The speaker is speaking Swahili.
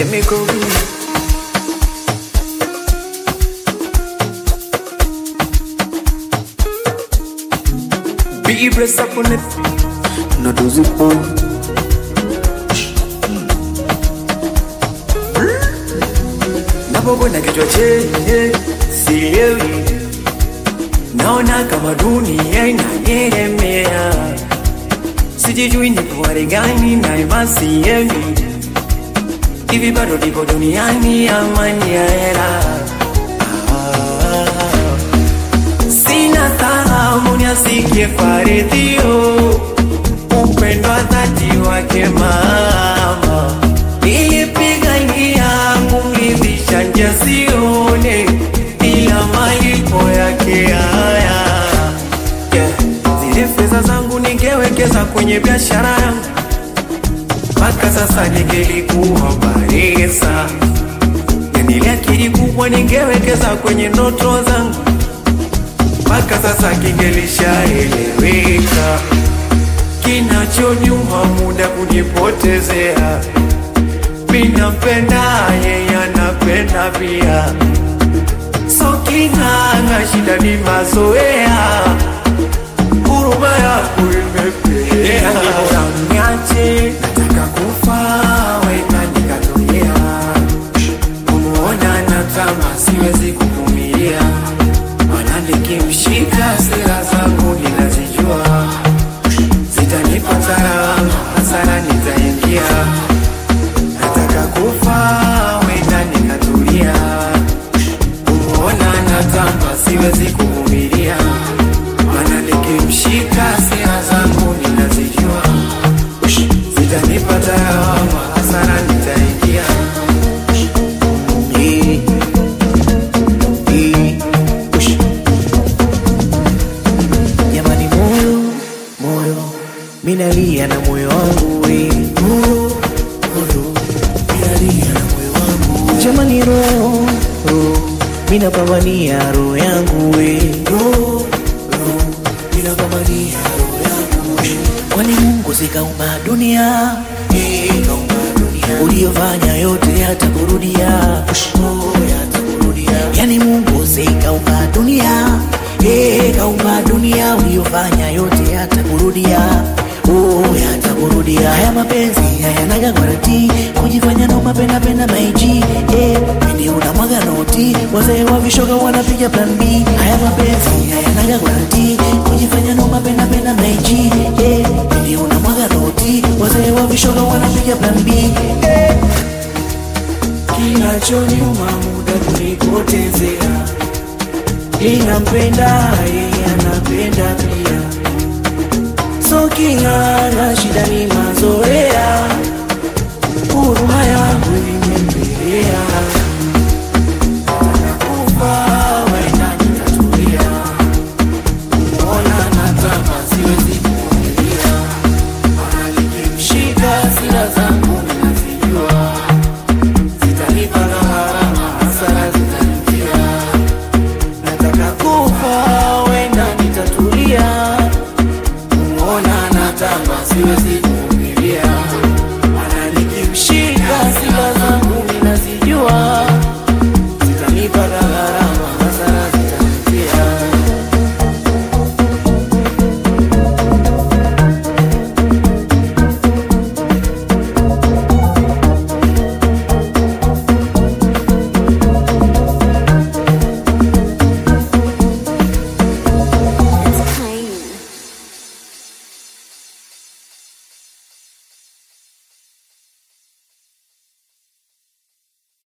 me go. Be blessed upon it. No do zip on. Napokwenda kichwa chenye sielewi, naona kama dunia inanielemea, sijijui nipo hali gani na imasiemi hivi bado nipo duniani amani ya hera sina thahamu niasikie faridhio upendo wa dhati wake mama nilipigania kumridhisha njasione ila malipo yake haya yeah. zile fedha zangu ningewekeza kwenye biashara yangu mpaka sasa ningelikuwa baresa nile akili kubwa ningewekeza kwenye ndoto zangu mpaka sasa kingelishaeleweka kinachonyuma muda kunipotezea minampenda yeye anapenda pia so kinanga shida ni mazoea huruma yako imepelea niache nataka kufa weka nikatokea kumuona na kama siwezi kuvumilia mana nikimshika sera zangu ninazijua zitanipa salama hasara nitaingia nataka kufa weka nikatulia kumuona na kama siwezi kuvumilia mana nikimshika sera zangu ninazijua zitanipata lawama hasara nitaingia Eh, eh, ush. Jamani, moyo moyo, minalia na moyo wangu we. Moyo moyo, minalia na moyo wangu. Jamani, roho roho, minapambania roho yangu we. Roho roho, minapambania roho yangu we. Kwani Mungu sikaumba dunia eh, kaumba dunia uliyofanya yote yatakurudia oh, yatakurudia yani Mungu sikaumba dunia eh, kaumba dunia uliyofanya yote yatakurudia oh, yatakurudia haya mapenzi hayanaga garanti kujifanya no mapenda penda maiji eh, pindi unamwaga noti wazee wa vishoga wanapiga plan B haya mapenzi hayanaga garanti kujifanya no mapenda penda maiji eh, pindi unamwaga noti wazee wa vishoga wanapiga plan B eh. kinachonyuma muda kunipotezea inampenda yeye